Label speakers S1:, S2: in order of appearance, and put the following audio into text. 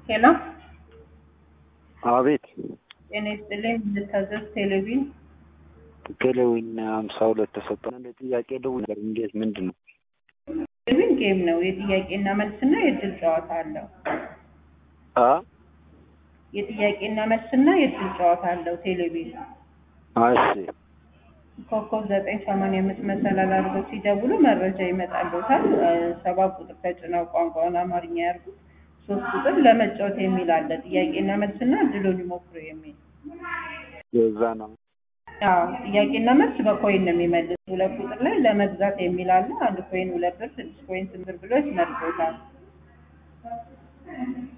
S1: ሄሎ
S2: አቤት
S1: ጤና ይስጥልኝ። ልታዘዝ ቴሌቪዥን
S2: ቴሌዊን ሀምሳ ሁለት ተሰጠን። እንደ ጥያቄ ደው ነገር እንዴት ምንድን ነው?
S1: ቴሌቪዥን ጌም ነው። የጥያቄና መልስና የእድል ጨዋታ አለው።
S2: አ
S1: የጥያቄና መልስና የእድል ጨዋታ አለው። ቴሌቪዥን
S2: እሺ
S1: ኮከብ ዘጠኝ ሰማንያ አምስት መሰላል አድርገው ሲደውሉ መረጃ ይመጣልዎታል። ሰባት ቁጥር ተጭነው ቋንቋውን አማርኛ ያርጉት። ሶስት ቁጥር ለመጫወት የሚል አለ። ጥያቄና መልስና እድሉን ይሞክሩ የሚል
S2: የዛ ነው።
S1: አዎ ጥያቄና መልስ በኮይን ነው የሚመልስ። ሁለት ቁጥር ላይ ለመግዛት የሚል አለ። አንድ ኮይን ሁለት ብር፣ ስድስት ኮይን ስምንት ብር ብሎ ያስመርጦታል።